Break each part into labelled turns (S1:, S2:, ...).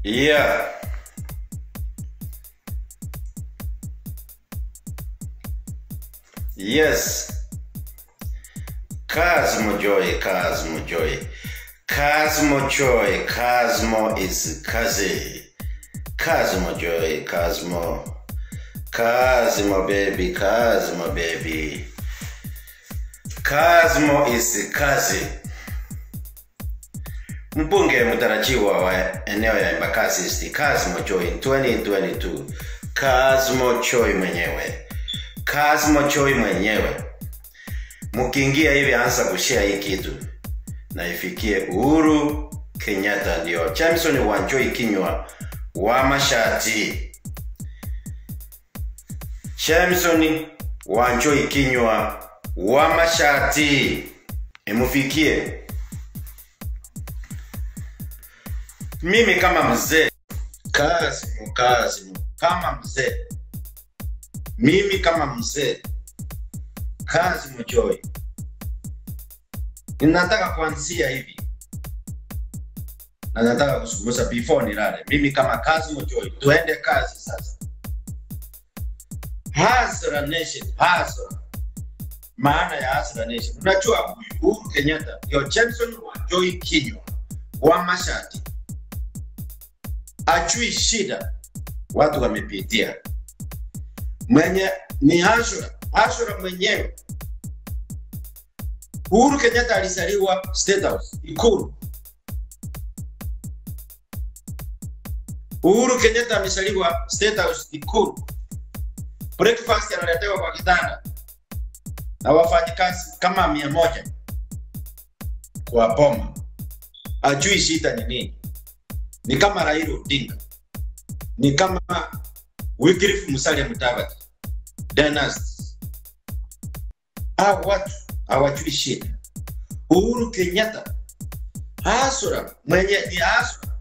S1: Yeah. Yes. Cosmo Joy, Cosmo Joy. Cosmo Joy, Cosmo is Kazi. Cosmo Joy, Cosmo. Cosmo baby, Cosmo baby. Cosmo is Kazi. Mbunge mtarajiwa wa eneo ya Embakasi East, Cosmo Joy 2022. Cosmo Joy mwenyewe. Cosmo Joy mwenyewe. Mkiingia hivi anza kushare hii kitu na ifikie Uhuru Kenyatta, ndio Jameson Wanjoi kinywa wa mashati. Jameson Wanjoi kinywa wa mashati, imufikie mimi kama mzee Kasimu, Kasimu kama mzee, mimi kama mzee Kasimu Joy, ninataka kuanzia hivi na nataka kuzungumza before nilale. Mimi kama Kasimu Joy, tuende kazi sasa. Hasra Nation, hasra maana ya Hasra Nation. Unajua huyu Uhuru Kenyatta ndio Jameson Wanjoi kinywa wa mashati ajui shida watu wamepitia. Mwenye ni Ashura, Ashura mwenyewe. Uhuru Kenyatta alizaliwa State House, Ikulu. Uhuru Kenyatta amezaliwa State House, Ikulu. Breakfast analetewa kwa kitanda na wafanyikazi kama mia moja kwa boma. Ajui shida ni nini ni kama Raila Odinga, ni kama Wycliffe Musalia Mudavadi, Dynasty. Hao watu hawajui shida. Uhuru Kenyatta hasura mwenye ni hasura.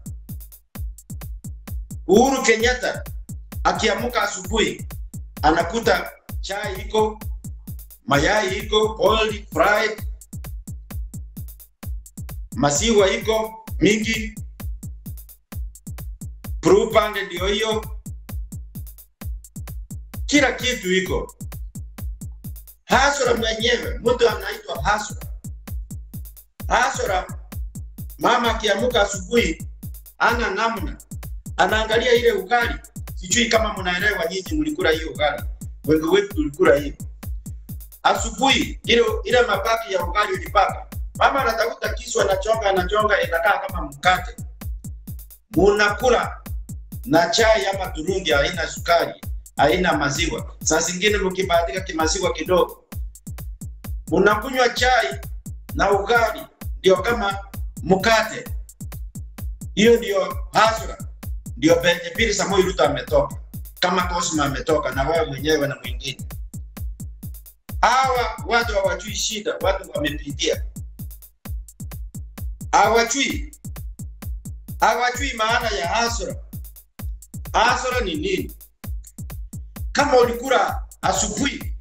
S1: Uhuru Kenyatta akiamuka asubuhi anakuta chai iko, mayai iko, boiled, fried, maziwa iko mingi, Brewpand ndio hiyo, kila kitu iko. Hasura mwenyewe, mtu anaitwa Hasura. Hasura, mama akiamuka asubuhi ana namna, anaangalia ile ugali. Sijui kama mnaelewa nyinyi, mlikula hiyo ugali, wengi wetu tulikula hiyo asubuhi. Ile ile mabaki ya ugali ilipaka, mama anatafuta kisu, anachonga anachonga, inakaa kama mkate, munakula na chai ama turungi haina sukari, haina maziwa. Saa zingine mkibahatika kimaziwa kidogo, unakunywa chai na ugali, ndio kama mkate. Hiyo ndio hasra, ndio penye Pili Samoei Ruto ametoka, kama Cosmo ametoka, na wewe mwenyewe na mwingine. Hawa watu hawajui shida, watu wamepitia, hawajui hawajui maana ya hasra. Hasara ni nini? Kama ulikula asubuhi,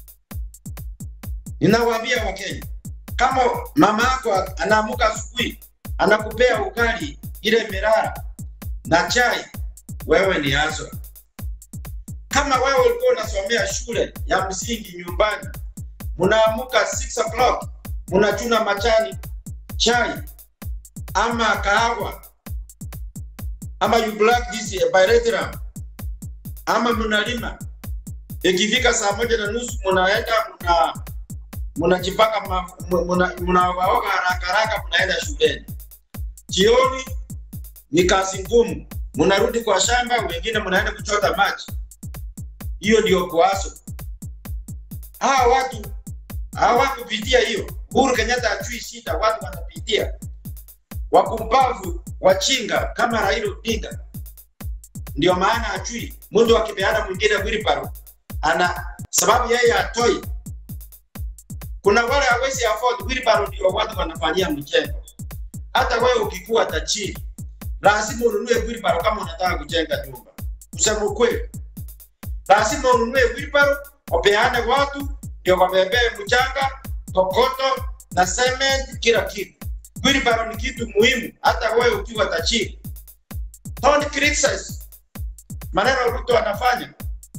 S1: ninawaambia Wakenya, kama mama yako anaamuka asubuhi anakupea ugali ile merara na chai, wewe ni hasara. Kama wewe ulikuwa unasomea shule ya msingi nyumbani, mnaamuka 6 o'clock mnachuna machani chai ama kahawa ama you black this bilateral ama mnalima, ikifika saa moja na nusu mnaenda mna mnajipaka mnaogaoga haraka haraka, mnaenda shuleni. Jioni ni kazi ngumu, mnarudi kwa shamba, wengine mnaenda kuchota maji. Hiyo ndio kuaso. Hawa watu hawakupitia hiyo. Uhuru Kenyatta ajui shida watu wanapitia, wakumbavu wachinga kama Raila Odinga. Ndio maana ajui mtu akipeana mwingine wheelbarrow ana sababu yeye atoi. Kuna wale hawezi afford wheelbarrow, ndio watu wanafanyia mjengo. Hata wewe ukikuwa tajiri, lazima ununue wheelbarrow kama unataka kujenga nyumba. Kusema ukweli, lazima ununue wheelbarrow, wapeane watu ndio wabebee mchanga, kokoto na cement, kila kitu. Wheelbarrow ni kitu muhimu, hata wewe ukiwa tajiri Don't criticize maneno Ruto anafanya.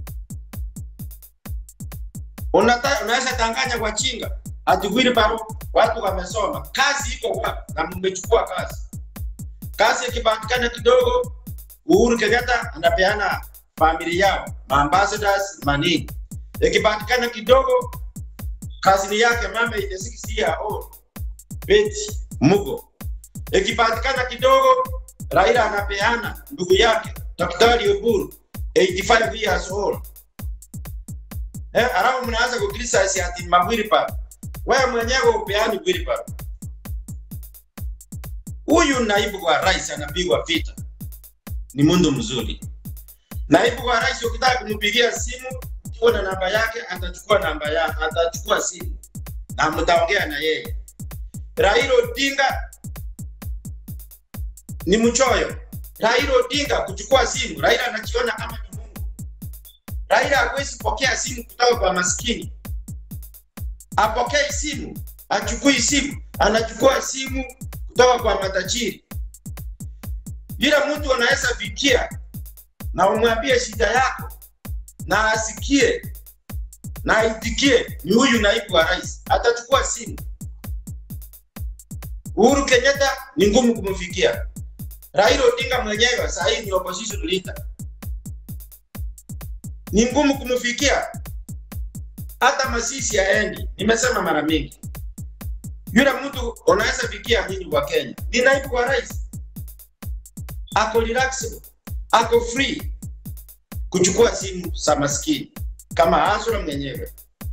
S1: Unata, unaweza tanganya kwa chinga ati wheelbarrow watu wamesoma, kazi iko wapi? Na mmechukua kazi. Kazi ikipatikana kidogo, Uhuru Kenyatta anapeana familia yao maambassadors manini. Ikipatikana kidogo, kazini yake mama ile 6 year old Betty Mugo. Ikipatikana kidogo, Raila anapeana ndugu yake Daktari Oburu 85 years old. Eh, alafu mnaanza kukriticize ati mawheelbarrow. Wewe mwenyewe upeani wheelbarrow. Huyu naibu wa rais anapigwa vita, ni mundu mzuri. Naibu wa rais ukitaka kumpigia simu, ukiwa na namba yake, atachukua namba yake, atachukua simu na mtaongea na yeye. Raila Odinga ni mchoyo. Raila Odinga kuchukua simu, Raila anajiona kama ni Mungu. Raila hawezi pokea simu kutoka kwa maskini, apokei simu, achukui simu, anachukua simu kutoka kwa matajiri. Yule mtu anaweza fikia na umwambie shida yako na asikie na aitikie, ni huyu naibu wa rais, atachukua simu. Uhuru Kenyatta ni ngumu kumfikia. Raila Odinga mwenyewe saa hii ni opposition leader, ni ngumu kumfikia. Hata Masisi aendi, nimesema mara mingi. Yule mtu unaweza fikia nyinyi wa Kenya ni naibu wa rais, ako relaxed, ako free kuchukua simu za maskini kama Azura mwenyewe.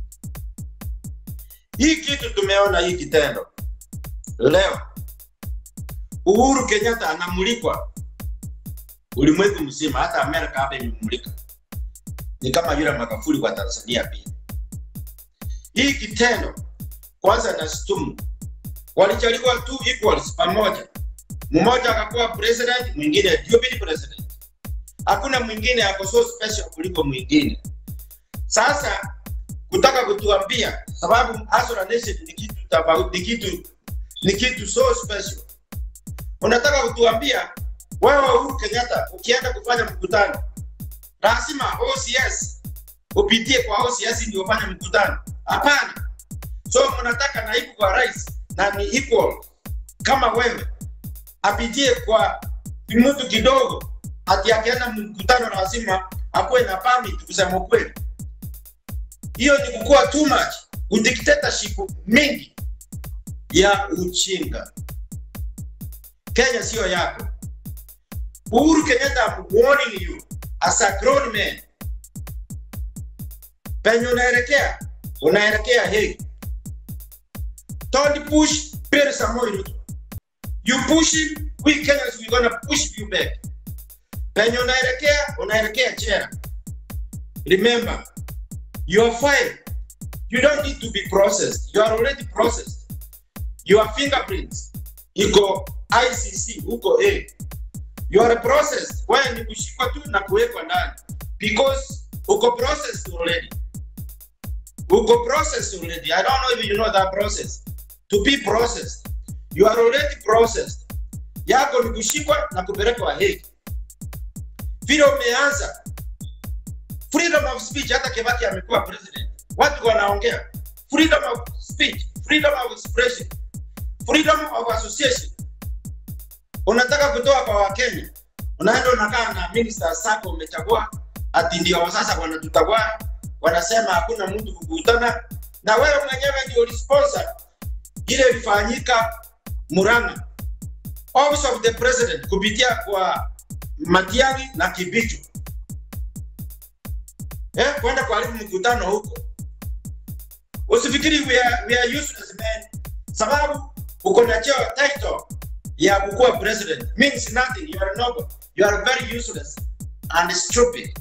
S1: Hii kitu tumeona hii kitendo leo. Uhuru Kenyatta anamulikwa ulimwengu mzima, hata Amerika hapa imemulika. Ni kama yule Magufuli kwa Tanzania pia. Hii kitendo kwanza nashtumu, walichagua tu equals pamoja, mmoja akakuwa president, mwingine deputy president. Hakuna mwingine ako so special kuliko mwingine. Sasa kutaka kutuambia sababu Azura Nation ni kitu tofauti, ni kitu ni kitu so special. Unataka kutuambia wewe Uhuru Kenyatta ukienda kufanya mkutano lazima OCS upitie kwa OCS ndio ufanye mkutano? Hapana. So mnataka naibu kwa rais na ni equal kama wewe apitie kwa mtu kidogo, ati akienda mkutano lazima akuwe na permit. Kusema ukweli, hiyo ni kukua too much, udictatorship mingi ya uchinga. Kenya sio yako. Uhuru Kenyatta, I'm warning you as a grown man, penye unaelekea unaelekea Hague. Don't push Pierre Samoei Ruto. You push him, we Kenyans we gonna push you back. Penye unaelekea unaelekea jela. Remember, your file, you don't need to be processed. You are already processed. Your fingerprints iko ICC huko A. You are processed. Wewe ni kushikwa tu na kuwekwa ndani because uko processed already. Uko processed already. I don't know if you know that process. To be processed. You are already processed. Yako ni kushikwa na kupelekwa Hague. Vile umeanza freedom of speech, hata Kibaki amekuwa president, watu wanaongea freedom of speech, freedom of expression, freedom of association. Unataka kutoa kwa Wakenya, unaenda unakaa na minister sako umechagua, ati ndio sasa wanatutagua, wanasema hakuna mtu kukutana na wewe mwenyewe ndio sponsor ile ilifanyika Murang'a, office of the president kupitia kwa Matiang'i na Kibicho eh, kwenda kuharibu mkutano huko. Usifikiri we are, we are useless man, sababu uko na cheo title ya kukuwa president means nothing. You are noble. You are very useless and stupid.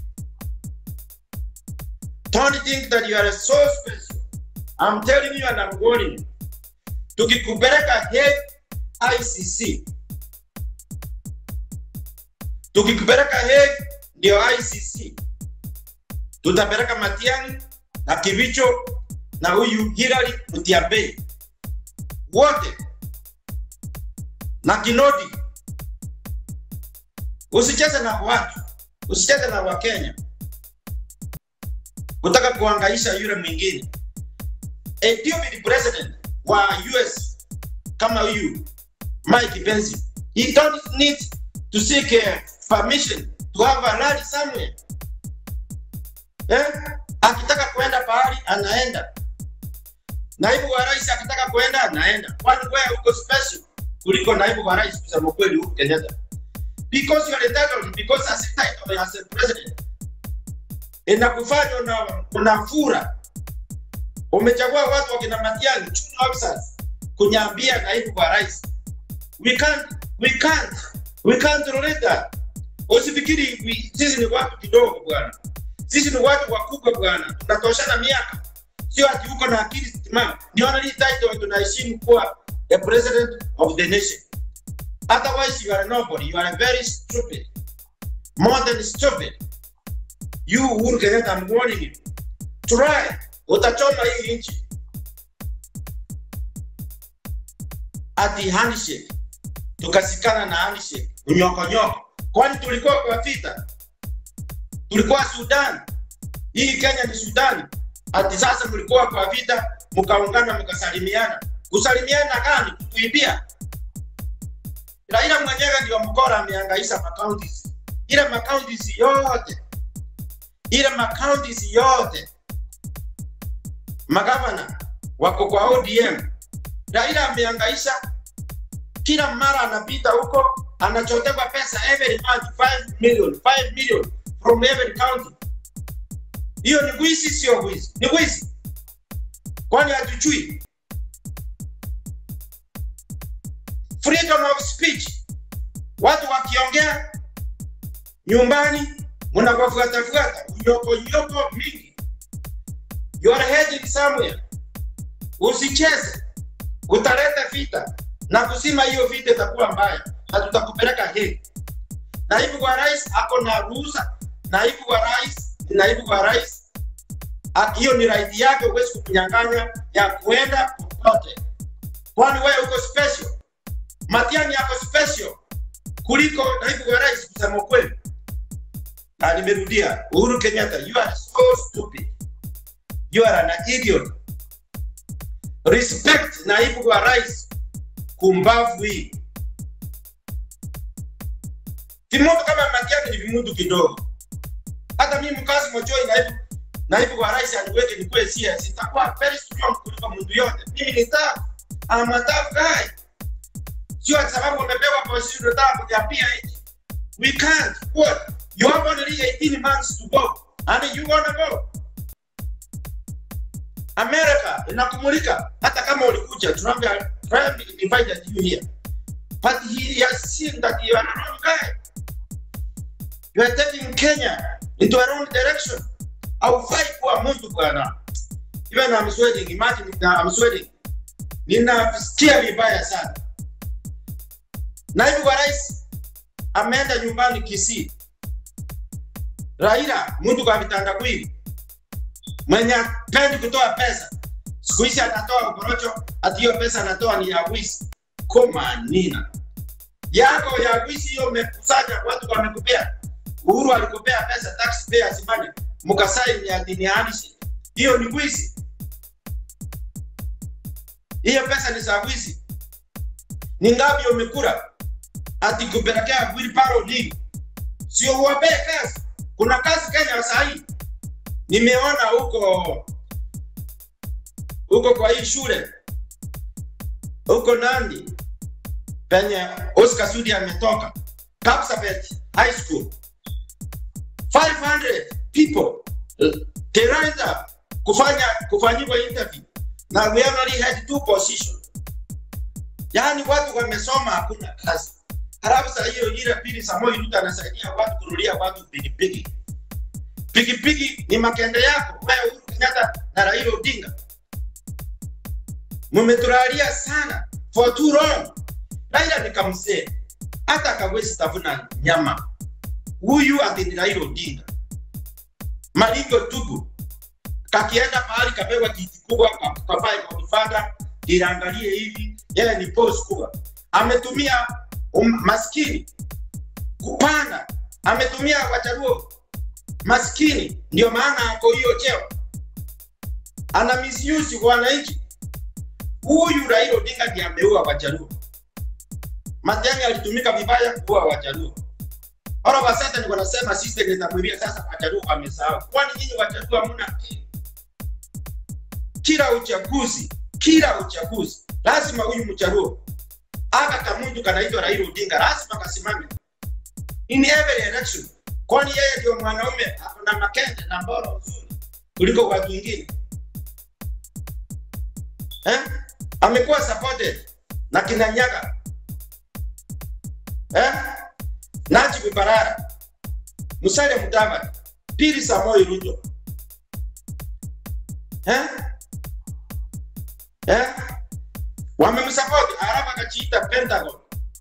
S1: Don't think that you are so special. I'm telling you and I'm warning you. Tukikupeleka Hague ICC, tukikupeleka Hague ndio ICC, tutapeleka Matiang'i na Kibicho na huyu Hilary Mutyambe wote na Kinodi Usicheze na watu, usicheze na Wakenya kutaka kuangaisha yule mwingine. A deputy president wa US kama huyu Mike Pence, he don't need to seek uh, permission to have a rally somewhere. Eh? Akitaka kuenda pahali anaenda. Naibu wa rais akitaka kuenda anaenda. Kwani wewe uko special kuliko naibu wa rais kusema kweli huko Kenyatta? Because you are entitled because as a title as a president inakufanya una, unafura. Umechagua watu wakina Matiang'i, junior officers kunyambia naibu wa rais. We can't, we can't, we can't tolerate that. Usifikiri we- sisi ni watu kidogo bwana, sisi ni watu wakubwa bwana, tunatoshana miaka, sio ati uko na akili timamu. Ni only title tunaheshimu kuwa the president of the nation. Otherwise you are nobody, you are very stupid, more than stupid. You Uhuru Kenyatta, I'm warning you. Try, utachoma hii nchi. Ati handshake, tukasikana na handshake, unyokonyoko. Kwani tulikuwa kwa vita? Tulikuwa Sudan. Hii Kenya ni Sudan. Ati sasa mlikuwa kwa vita, mkaungana mkasalimiana. Kusalimiana gani? Kuibia. Raila mwenyewe ndio mkora amehangaisha makauntis. Ile makauntis yote ile makauntis yote magavana wako kwa ODM. Raila amehangaisha, kila mara anapita huko anachotewa pesa every month 5 million 5 million from every county. Hiyo ni wizi, sio wizi? Ni wizi. Kwani hatujui freedom of speech? Watu wakiongea nyumbani mnawafuatafuata unyoko nyoko mingi. You are heading somewhere. Usicheze, utaleta vita na kusima, hiyo vita itakuwa mbaya na tutakupeleka heri. Naibu wa rais ako na ruhusa, naibu wa rais ni naibu wa rais, Ah, hiyo ni right yake, huwezi kukunyang'anya ya kuenda popote, kwani wewe uko special. Matiang'i yako special kuliko naibu wa rais, kusema ukweli. Na nimerudia, Uhuru Kenyatta, you are so stupid. You are an idiot. Respect naibu wa rais kumbavu hii. Vimudu kama Matiang'i ni vimudu kidogo. Hata mimi mkazi Mojoi naibu naibu wa rais aniweke nikuwe CS, itakuwa very strong kuliko mtu yote. Mimi ni tough. I'm a tough guy. Sio ati sababu umepewa position unataka kujiambia eti. We can't. What? You have only 18 months to go. And you wanna go. America inakumulika hata kama ulikuja Trump Trump invited you here. But he has seen that you are a wrong guy. You are taking Kenya into a wrong direction. Haufai kuwa mtu bwana. Even I'm sweating. Imagine that I'm sweating. Ninasikia vibaya sana. Naibu wa rais ameenda nyumbani Kisii. Raila mtu kwa vitandawili mwenye pendi kutoa pesa, siku hizi anatoa ukorocho, ati hiyo pesa anatoa ni ya wizi. Koma nina yako ya wizi hiyo, umekusanya watu wamekupea. Uhuru alikupea pesa taxpayers money, mkasaini ya dini halisi, hiyo ni wizi. Hiyo pesa ni za wizi. Ni ngapi umekula ati kupelekea wheelbarrow deal? Sio uwapee kazi. Kuna kazi Kenya saa hii nimeona huko huko kwa hii shule huko Nandi penye Oscar Sudi ametoka Kapsabet High School 500 people they lined up kufanya kufanyiwa interview na we only had two positions. Yaani watu wamesoma hakuna kazi. Halafu saa hiyo ile pili Samoei Ruto anasaidia watu kununulia watu pikipiki. Pikipiki ni makende yako wewe Uhuru Kenyatta na Raila Odinga. Mmetulalia sana for too long. Raila nikamsee hata kawezi tafuna nyama. Huyu ati ni Raila Odinga. Malingo tubu kakienda mahali kapewa kiti kubwa kapae kwa kifada iliangalie hivi, yeye ni boss kubwa, ametumia um, maskini kupanda, ametumia Wajaluo maskini, ndio maana ako hiyo cheo, ana misuse wananchi. Huyu Raila Odinga ndiye ameua Wajaluo. Matiang'i alitumika vibaya kuua Wajaluo. All of a sudden wanasema system itamwibia sasa Wajaluo wamesahau. Kwani nyinyi Wajaluo hamna akili? Kila uchaguzi, kila uchaguzi lazima huyu Mjaluo aka kamuntu kanaitwa Raila Odinga lazima kasimame in every election, kwani yeye ndio mwanaume akona makende na mboro nzuri kuliko watu wengine eh? Amekuwa supported na kina Nyaga eh? Najib Balala, Musalia Mudavadi, Pili Samoei Ruto eh? Eh? Wamemsupport alafu akajiita Pentagon.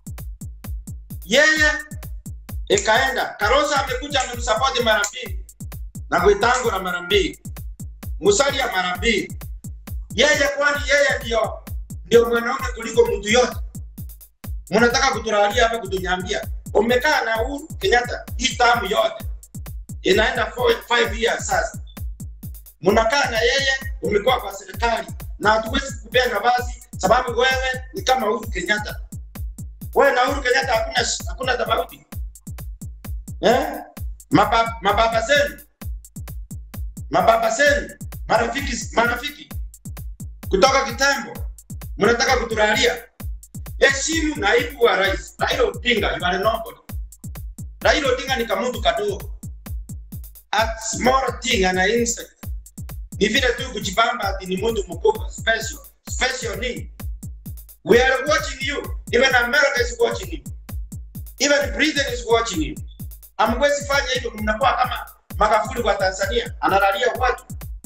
S1: Yeye ikaenda Kalonzo amekuja amemsupport mara mbili na Gwitango na mara mbili, Musalia mara mbili. Yeye kwani yeye ndio ndio mwanaume kuliko mtu yote? Mnataka kutulalia hapa kutunyambia umekaa na Uhuru Kenyatta hii tamu yote inaenda 5 years sasa, mnakaa na yeye, umekuwa kwa serikali na hatuwezi kupea nafasi sababu wewe ni kama Uhuru Kenyatta. Wewe na Uhuru Kenyatta hakuna hakuna tofauti eh? Mababa, mababa zenu mababa zenu marafiki marafiki kutoka kitambo, mnataka kutulalia. Heshimu naibu wa rais Raila Odinga, you are nobody. Raila Odinga ni kamuntu kadogo, a small thing ana insect. Ni vile tu kujibamba ati ni mtu mkubwa special special nini? We are watching you. Even America is watching you. Even Britain is watching you. Amwezi fanya hivyo, mnakuwa kama Magufuli kwa Tanzania, analalia watu.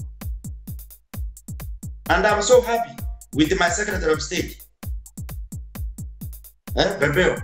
S1: And I'm so happy with my Secretary of State. Eh, Bebeo.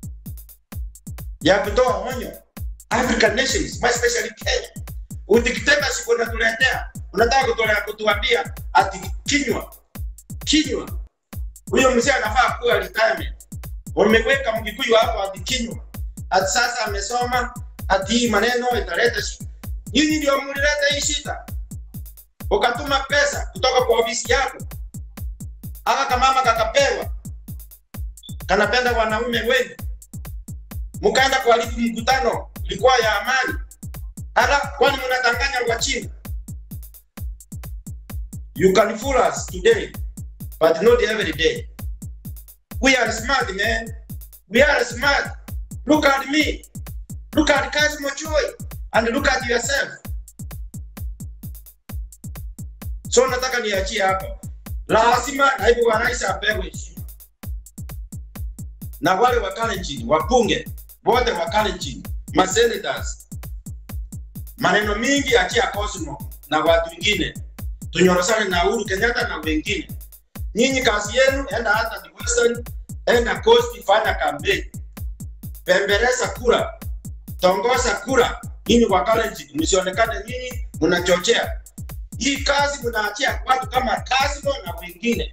S1: Ya kutoa onyo African nations, more especially Kenya. Udictatorship unatuletea, unataka kutolea kutuambia ati kinywa kinywa huyo mzee anafaa kuwa retirement. Wameweka mkikuyu hapo ati kinywa, ati sasa amesoma, ati hii maneno italeta shida. Nyinyi ndio mlileta hii shida, ukatuma pesa kutoka kwa ofisi yako, aka kamama kakapewa, kanapenda wanaume wengi, mkaenda kuharibu mkutano ilikuwa ya amani. Hata kwani mnadanganya Wachina? You can fool us today but not every day. We are smart, man. We are smart. Look at me. Look at Kasimo Choi. And look at yourself. So nataka niachie hapa. Lazima naibu wa rais apewe heshima. Na wale wa Kalenjin, wabunge wote wa Kalenjin, ma senators. Maneno mingi achia Cosmo na watu wengine. Tunyorosane na Uhuru Kenyatta na wengine. Nyinyi kazi yenu, enda hata ni Western, enda Coast, fanya kampeni, pembeleza kura, tongoza kura. Nyinyi kwa Kalenjin msionekane nyinyi mnachochea hii kazi, mnaachia watu kama Kasimo na wengine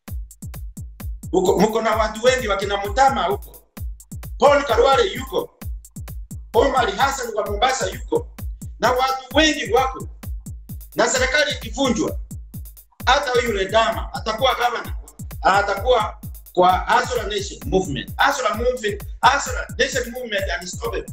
S1: huko. Mko na watu wengi wakina Mutama huko, Paul Karwale yuko, Omar Hassan wa Mombasa yuko, na watu wengi wako, na serikali ikivunjwa hata huyu Ledama atakuwa gavana, atakuwa kwa Azura Nation Movement. Azura Movement, Azura Nation Movement unstoppable.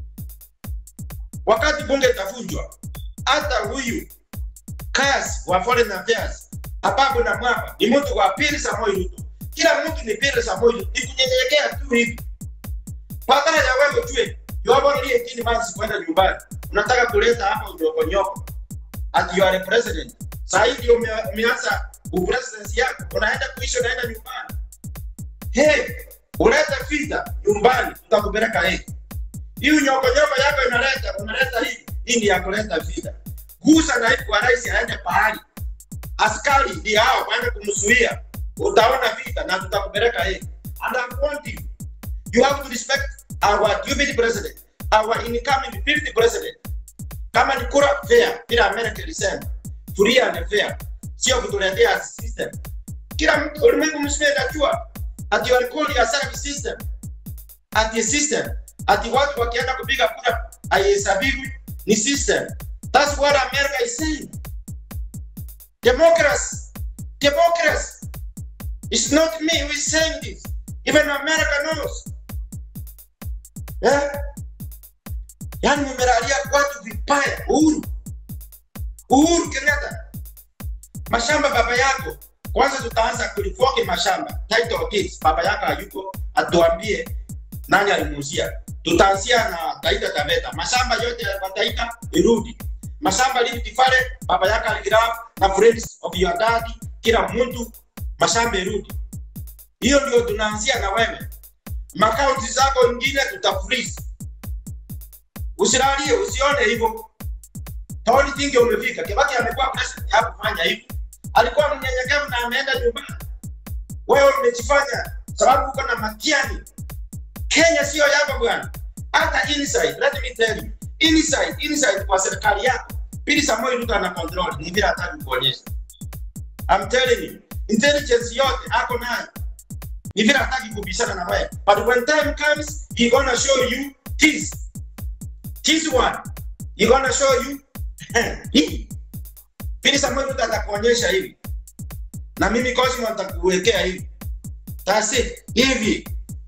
S1: Wakati bunge itavunjwa, hata huyu Kass wa Foreign Affairs Ababu na Mwamba ni mtu wa pili Samoei Ruto. Kila mtu ni pili Samoei Ruto, ni kunyenyekea tu hivi. Badala ya wewe tue yobona ile kini basi kwenda nyumbani, unataka kuleta hapa unyokonyoko ati you are a president Saa hii ndio umeanza upresidency yako, unaenda kuishi, unaenda nyumbani. Hey, uleta vita nyumbani, tutakupeleka hii. Hii nyoko nyoko yako inaleta, unaleta hii, hii ni ya kuleta vita. Gusa naibu wa rais aende pahali, askari ndio hao waende kumzuia, utaona vita na tutakupeleka hii. And I want you, you have to respect our deputy president, our incoming fifth president. Kama ni kura fair, bila America ilisema free and fair, sio kutuletea system. Kila mtu ulimwengu mzima inajua ati walikoli ya service system ati system ati watu wakienda kupiga kura haihesabiwi ni system that's what america is saying democracy democracy it's not me who is saying this even america knows yeah? yaani mumelalia watu vibaya uhuru uhuru kenyatta mashamba baba yako kwanza tutaanza kulifoki mashamba title deeds baba yako hayuko atuambie nani alimuuzia tutaanzia na taita taveta mashamba yote ya taita irudi mashamba livitifale baba yako aligraph na friends of your daddy kila mtu mashamba irudi hiyo ndio tunaanzia na wewe makaunti zako ingine tutafreeze usilalie usione hivyo Taoni tingi umefika. Kibaki amekuwa president hakufanya hivyo. Alikuwa mnyenyekevu na ameenda nyumbani. Wewe umejifanya sababu uko na matiani. Kenya sio yako bwana. Hata inside, let me tell you. Inside, inside kwa serikali yako. Pili Samoei Ruto ana control ni bila hata kuonyesha. I'm telling you, intelligence yote ako nayo. Ni vile hataki kubishana na wewe. But when time comes, he gonna show you this. This one. He gonna show you hii pili Samuel Ruto atakuonyesha hivi na mimi Cosmo nitakuwekea hivi that's it hivi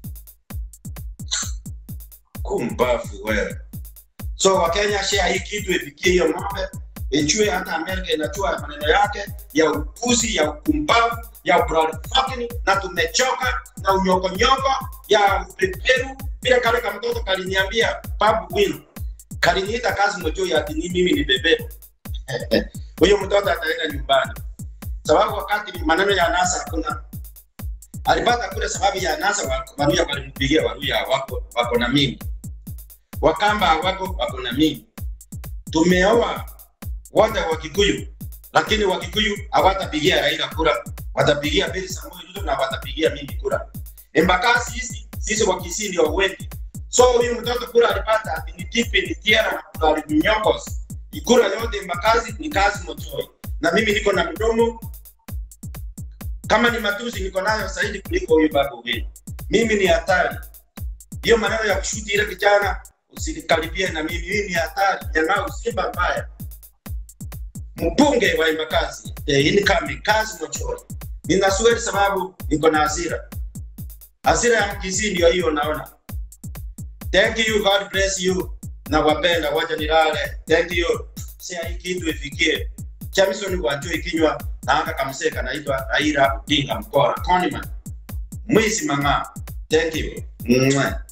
S1: kumbafu wewe so wakenya share hii kitu ifikie hiyo ng'ombe ichue hata Amerika inachua maneno yake ya upuzi ya ukumbavu ya fucking na tumechoka na unyokonyoko ya upeperu vile kale ka mtoto kaliniambia babu wino kaliniita kazi mojo ya ati ni mimi ni bebe huyo mtoto ataenda nyumbani sababu wakati maneno ya nasa hakuna alipata kule sababu ya nasa waruya walimpigia waruya wako wako na mimi wakamba wako wako na mimi tumeoa wote wa Kikuyu lakini wa Kikuyu hawatapigia Raila kura watapigia Beli Samuel Ruto na watapigia mimi kura Embakasi sisi sisi wa Kisii ndio wengi so huyu mtoto kura alipata ati ni tipi ni tiara na kura alinyokos kura yote Mbakazi ni kazi Motoi na mimi niko na mdomo kama ni matusi niko nayo zaidi kuliko huyu baba wenu. Mimi ni hatari. Hiyo maneno ya kushuti ile kijana usinikaribie na mimi, hii ni hatari. Jamaa usimba mbaya. Mbunge wa Embakasi eh, ini kami kazi Motoi. Nina swali sababu niko na hasira. Hasira ya Mkisii ndio hiyo naona. Thank you, God bless you. Na wapenda wacha nilale. Thank you. Sia hii kitu ifikie. Jamison Wanjoi kinywa na aka kamsee kanaitwa Raila Odinga Mkora. Koniman. Mwisi mang'aa. Thank you. Mwah.